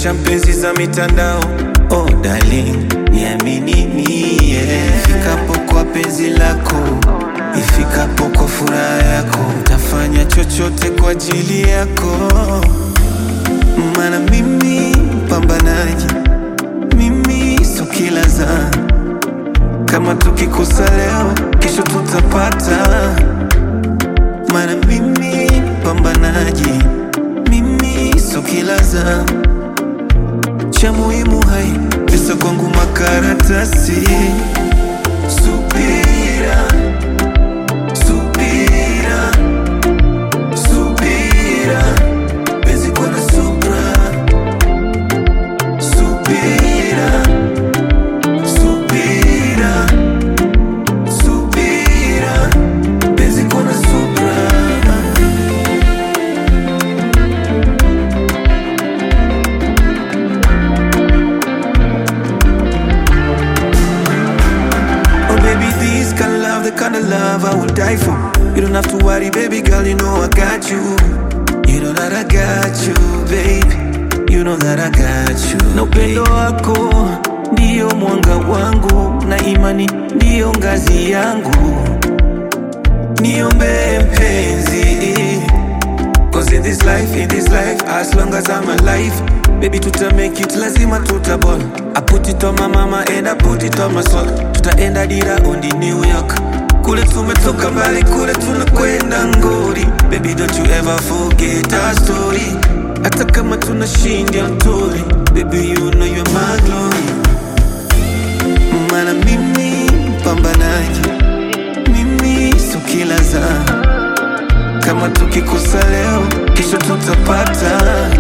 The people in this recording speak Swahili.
Acha mpenzi za mitandao Oh darling, niamini mie Ifikapo kwa penzi lako Ifikapo kwa furaha yako Tafanya chochote kwa ajili yako Mana mimi pambanaji Mimi so kila za Kama tukikosa leo Kesho tutapata Mana mimi pambanaji Mimi so kila za cha muhimu hai pesa kwangu makaratasi subira subira subira penzi kwa na subra subira subira subira penzi kwa na subra Oh baby, this kind of love, the kind of love I will die for. You don't have to worry, baby girl, you know I got you. You know that I got you, baby. You know that I got you. Na upendo wako ndio mwanga wangu, na imani ndio ngazi yangu. Niombe mpenzi, cause in this life, in this life, as long as I'm alive, baby tuta make it, lazima tutaball. I put it on my mama and I put it on my soul. Tutaenda dira on the New York. Kule tumetoka mbali, kule tunakwenda ngori. Baby don't you ever forget our story. Hata kama tunashinda mtori, baby you know you're my glory. Mana mimi pambanaji, mimi so kila za kama tukikosa leo, kesho tutapata.